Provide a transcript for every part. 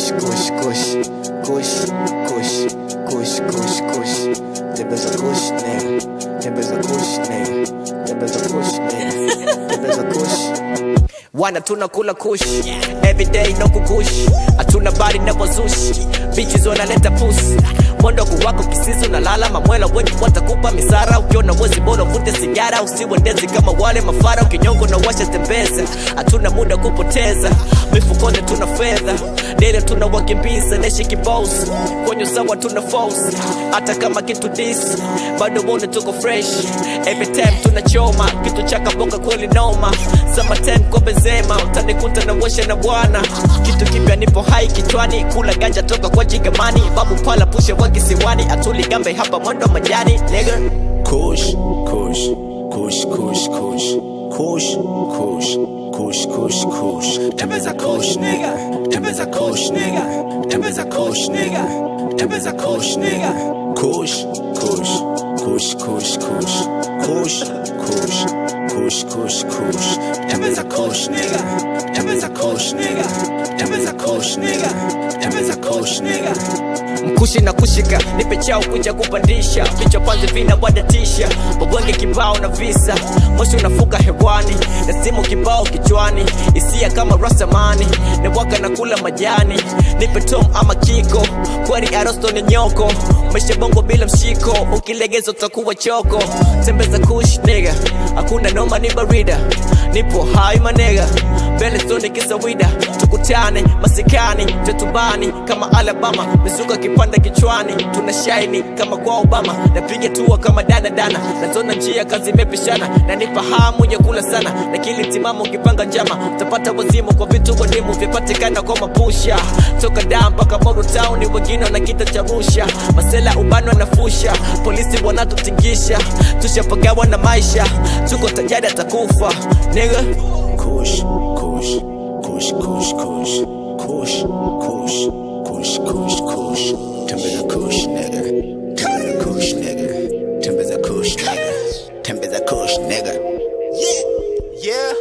kush kush kush kush kush kush kush kush tembeza kush nigga tembeza kush nigga tembeza kush nigga tembeza kush wana tunakula kush everyday no kukush hatuna bari na wazushi bitches wanaleta pusi mondogo wako kisizi unalala mamwela wenye watakupa misara ukiona wezi bora uvute sigara usiwendezi kama wale mafara ukinyongo na washa tembeza hatuna muda kupoteza mifukoni tuna fedha dele tuna wakimbiza neshi kibos kwenye sawa tuna force hata kama kitu dis bado wone tuko fresh every time tunachoma kitu cha kabonga kweli noma summertime kwa benzema utanikuta na washa na bwana kitu kipya nipo hai kichwani kula ganja toka kwa jigamani babu pala pushe wa kisiwani atuli gambe hapa mwendo majani nigga Kush, kush, kush, kush, kush, kush, kush, kush, kush, kush. Tembeza kush, nigga. Tembeza kush, nigga. Tembeza kush, nigga. Tembeza kush, nigga. Kush, kush, kush, kush, kush, kush, kush, kush, kush, kush. Tembeza kush, nigga. Tembeza kush, nigga. Tembeza kush, nigga. Tembeza kush, nigga. mkushi na kushika nipe chao kuja kupandisha vichwa panzi vina wadatisha wabwenge kibao na visa moshi unafuka hewani na simu kibao kichwani hisia kama rasamani na waka na kula majani nipe tom ama kiko kweli arosto ni nyoko maisha bongo bila mshiko ukilegeza utakuwa choko tembeza kush nigga hakuna noma ni barida nipo hai manega mbele stoni kisawida tukutane masikani tetubani kama alabama mizuka kipanda kichwani tuna shaini kama kwa obama napiga tua kama danadana nazona njia kazi imepishana na nipa hamu ya kula sana na kili timamo ukipanga njama utapata wazimu kwa vitu wadimu vyapatikana kwa mapusha toka daa mpaka moru town wengine wana kita cha rusha masela ubano nafusha polisi wanatutingisha tushapagawa na maisha tuko tajari atakufa nigga Kush, kush, kush, kush, kush, kush, kush, kush, kush, kush. Tembeza kush, nigga. Tembeza kush, nigga. Tembeza kush, nigga. Tembeza kush, nigga. Yeah, yeah.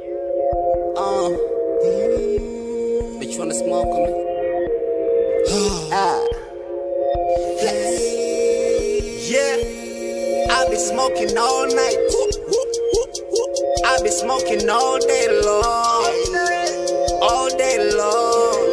Um, bitch, you wanna smoke on me? ah, flex. Yeah, I be smoking all night. I be smoking all day long, all day long.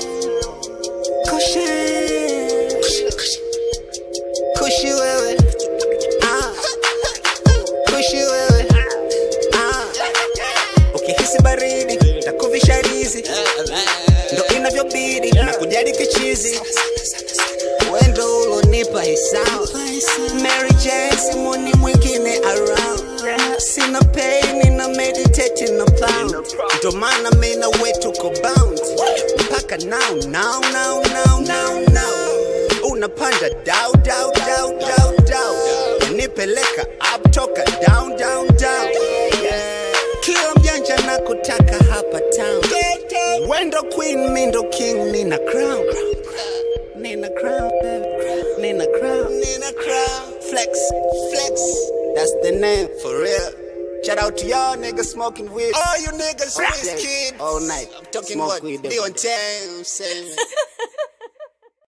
Cushy, cushy, wewe. Ah, cushy wewe. Ah, ukihisi baridi takuvisha rizi, ndo inavyobidi na kujali kichizi. Wendo ulonipa hisao Mary Jane, simoni mwingine around Sina pain, na meditate na pound Ndo maana mina wetu ko bound Mpaka now, now, now, now, now, now Unapanda down, down, down, down, down Unipeleka up, toka down, down, down Kila mjanja na kutaka hapa town Wendo queen, mindo king, nina crown Nina crown, baby. Nina crown, Nina crown. Flex, flex. That's the name for real. Shout out to y'all niggas smoking weed. All you niggas, Wizkid. All night. I'm talking Smoke what? weed, Leon Thames, saying.